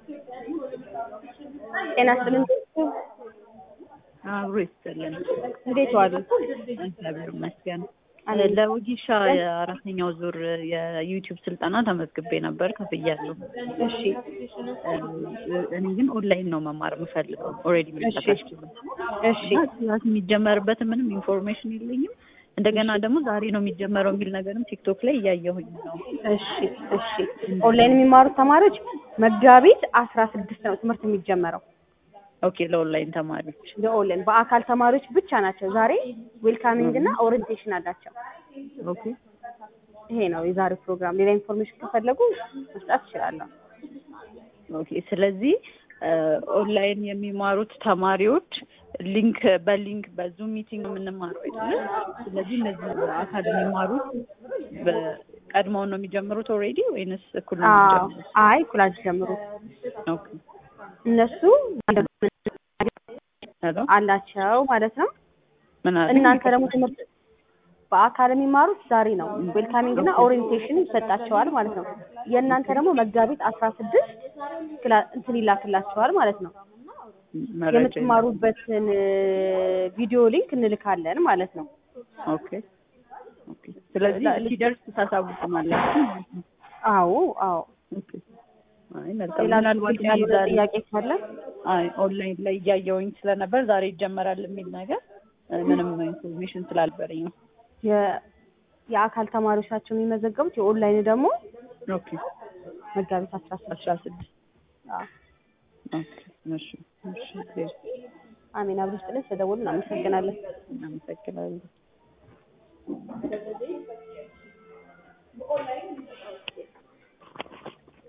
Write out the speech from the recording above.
ጤና ይስጥልን። አብሮ ይስጥልን። እንዴት ዋሉ? እግዚአብሔር ይመስገን። አሜን። ለወጊሻ የአራተኛው ዙር የዩቲዩብ ስልጠና ተመዝግቤ ነበር፣ ከፍያለሁ። እሺ እኔ ግን ኦንላይን ነው መማር የምፈልገው። ኦልሬዲ እሺ እሺ ክላስ የሚጀመርበት ምንም ኢንፎርሜሽን የለኝም። እንደገና ደግሞ ዛሬ ነው የሚጀመረው የሚል ነገርም ቲክቶክ ላይ እያየሁኝ ነው። እሺ እሺ ኦንላይን የሚማሩት ተማሪዎች መጋቢት አስራ ስድስት ነው ትምህርት የሚጀመረው። ኦኬ ለኦንላይን ተማሪዎች ለኦንላይን በአካል ተማሪዎች ብቻ ናቸው። ዛሬ ዌልካሚንግ እና ኦሪንቴሽን አላቸው። ኦኬ ይሄ ነው የዛሬው ፕሮግራም። ሌላ ኢንፎርሜሽን ከፈለጉ መስጠት እችላለሁ። ኦኬ ስለዚህ ኦንላይን የሚማሩት ተማሪዎች ሊንክ በሊንክ በዙም ሚቲንግ የምንማረው አይደለ? ስለዚህ እነዚህ በአካል የሚማሩት ቀድመውን ነው የሚጀምሩት ኦልሬዲ ወይንስ እኩል ነው አዎ የሚጀምሩት? አይ ኩላጅ ጀምሩ። ኦኬ እነሱ ሄሎ አላቸው ማለት ነው። ምን አለ? እናንተ ደግሞ ትምህርት በአካል የሚማሩት ዛሬ ነው። ዌልካሚንግ እና ኦሪንቴሽን ይሰጣቸዋል ማለት ነው። የእናንተ ደግሞ መጋቢት አስራ ስድስት እንትን ይላክላቸዋል ማለት ነው። መረጃ የምትማሩበትን ቪዲዮ ሊንክ እንልካለን ማለት ነው። ኦኬ ኦኬ። ስለዚህ ሲደርስ ታሳውቁናላችሁ ማለት ነው። አዎ አዎ። ኦኬ። አይ መልካም። ሌላ ምናልባት ግልጽ ያልሆነ ዛሬ ጥያቄ ካለ አይ ኦንላይን ላይ እያየሁኝ ስለነበር ዛሬ ይጀመራል የሚል ነገር እ ምንም ኢንፎርሜሽን ስላልበረኝ ነው። የ- የአካል ተማሪዎች ናቸው የሚመዘገቡት። የኦንላይን ደግሞ ኦኬ መጋቢት አስራ ስድስት አስራ ስድስት አዎ። ኦኬ እሺ እሺ እሺ አሜን። አብሮ ስጥልን ስለደወሉ እናመሰግናለን። እናመሰግናለን።